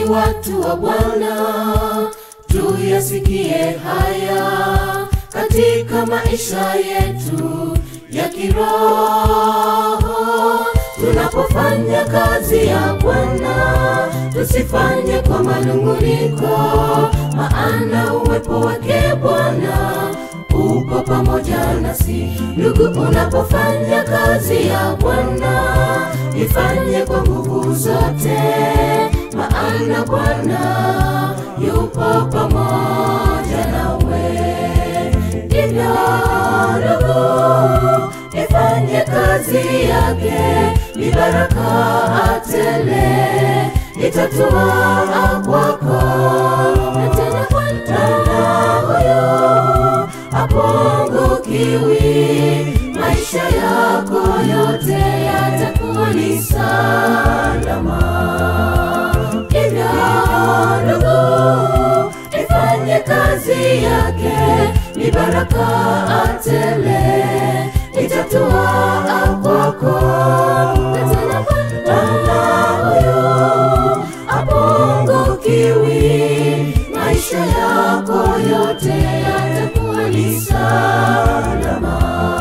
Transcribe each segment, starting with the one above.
watu wa Bwana, tuyasikie haya katika maisha yetu ya kiroho. Tunapofanya kazi ya Bwana, tusifanye kwa manunguniko, maana uwepo wake Bwana uko pamoja nasi. Ndugu, unapofanya kazi ya Bwana, ifanye kwa nguvu zote, maana Bwana yupo pamoja nawe. Ndivyo ndugu, ifanye kazi yake, ni baraka tele itatua kwako, na tena Bwana huyo hapungukiwi, maisha yako yote yatakuwa ni salama. Hivyo ndugu, ifanye kazi yake, ni baraka tele itatua kwako, na tena Bwana huyo hapungukiwi, maisha yako yote yatakuwa ni salama.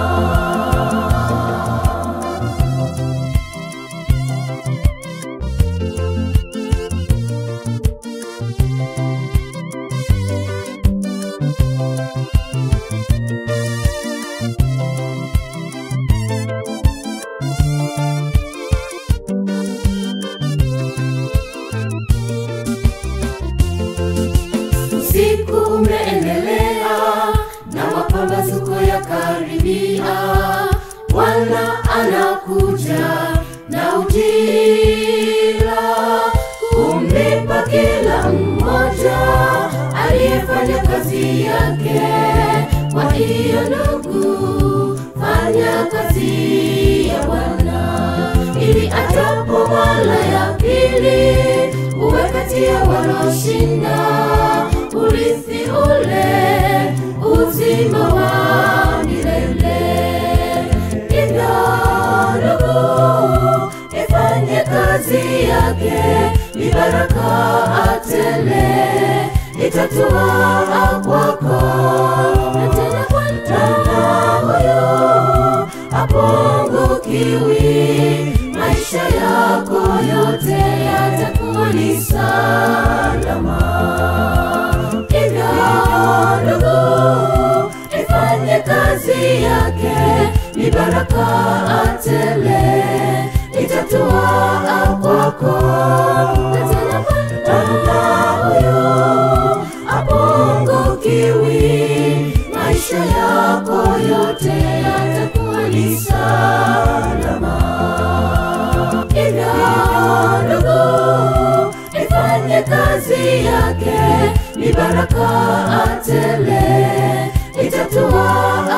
Usiku umeendelea na mapambazuko ya karibia, Bwana anakuja na ujira kumlipa kila mmoja aliyefanya kazi yake. Kwa hiyo ndugu, fanya kazi ya Bwana ili ajapo mara ya pili uwe kati ya wanaoshinda urithi ule uzima wa milele. Hivyo ndugu, ifanye kazi yake, ni baraka tele itatua kwako, na tena Bwana huyo hapungukiwi, maisha yako yote yatakuwa ni salama. Hivyo ndugu, ifanye kazi yake, ni baraka tele itatua kwako, na tena Bwana huyo hapungukiwi, maisha yako yote yatakuwa ni salama. Hivyo ndugu, ifanye kazi yake, ni baraka tele itatua